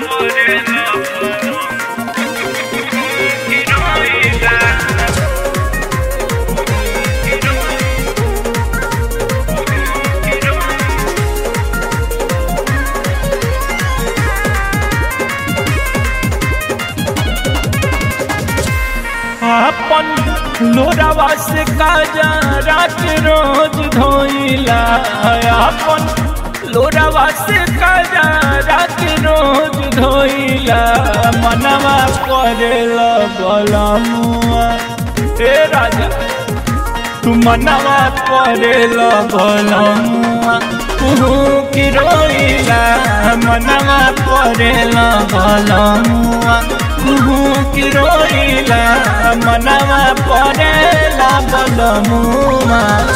अपन लोरावा से काजा रात रोज धोइला अपन लोरावा से काजा रात रोज धोइला मनवा करेला बलमुआ ए राजा तू मनवा करेला बलमुआ तू की रोइला मनवा करेला बलमुआ तू की रोइला मनवा करेला बलमुआ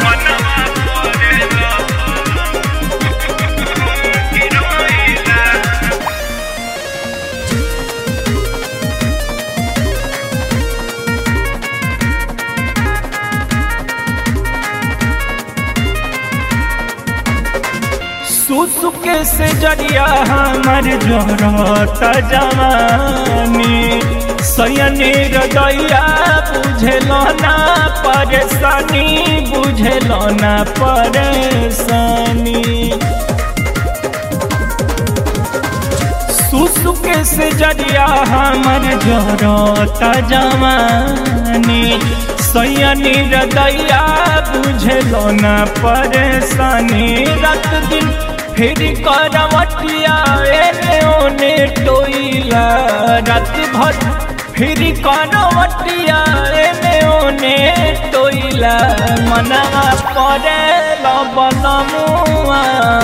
सुसुके से जरिया हमर जोरत जवानी सयनी हृदया बुझल ना परेशानी बुझल ना परेशानी सुसुके से जरिया हमर जोरत जवानी सयनी हृदया बुझल ना परेशानी रात दिन फिर करवटिया एने ओने टोइला रात भर फिर करवटिया एने ओने टोइला मनवा परे लबलमुआ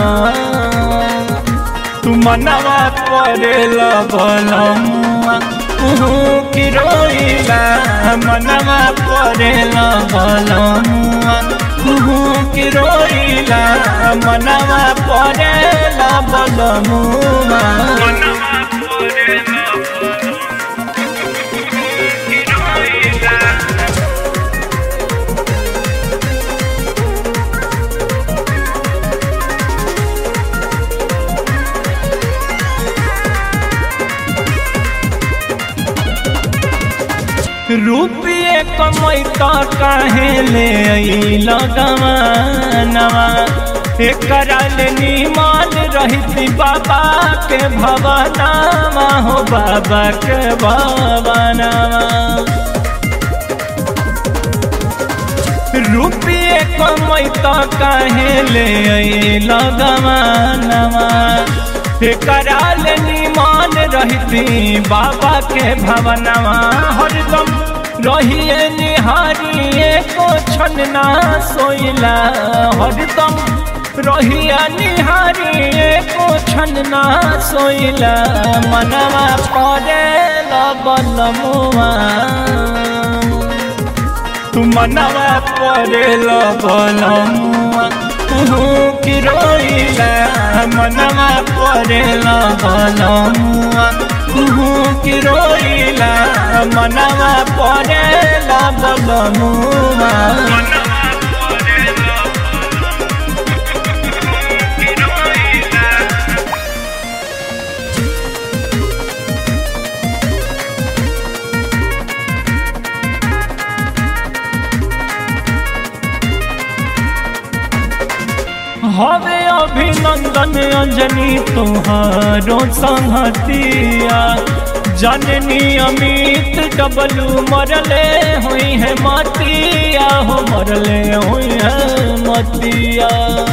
तू मनवा परे लबलमुआ तू की रोइला मनवा परे लबलमुआ तू की रोइला मनवा परे लबलमुआ रुपये कमई तो काहे ले लगवानवा एकरा ले निमन रही बाबा के भवनावा हो बाबा के भवनावा रुपये कमई तो काहे ले लगवानवा कराल निमान रहती बाबा के भवनवा हरदम रहिए निहारिए को छनना सोइला हरदम रहिया निहारिए को छनना सोइला मनवा पड़े लबलमुआ तू मनवा पड़े लबलमुआ तू की रोइला मनवा पड़ेला बलमुआ तू की रोइला मनवा पड़ेला बलमुआ हवे अभिनंदन अंजनी तुहारो संहतिया जननी अमित डबलू मरले हुई है मतिया हो मरले हुई है मतिया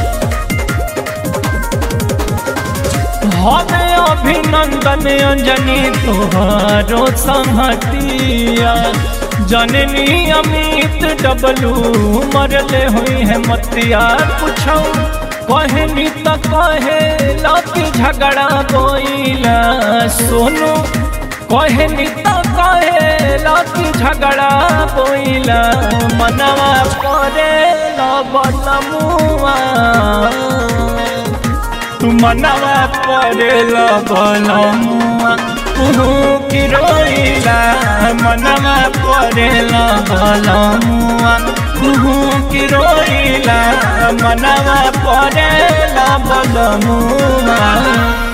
हवे अभिनंदन अंजनी तुहारो संहतिया जननी अमित डबलू मरले हुई है मतिया पूछो कहनी त कहे लकी झगड़ा बोइला सोनू कहनी त कहे लकी झगड़ा बोइला मनवा करे लबलमुआ तू मनवा करे लबलमुआ तू की रोइला मनवा करे लबलमुआ तू की रोइला मनवा करे लबलमुआ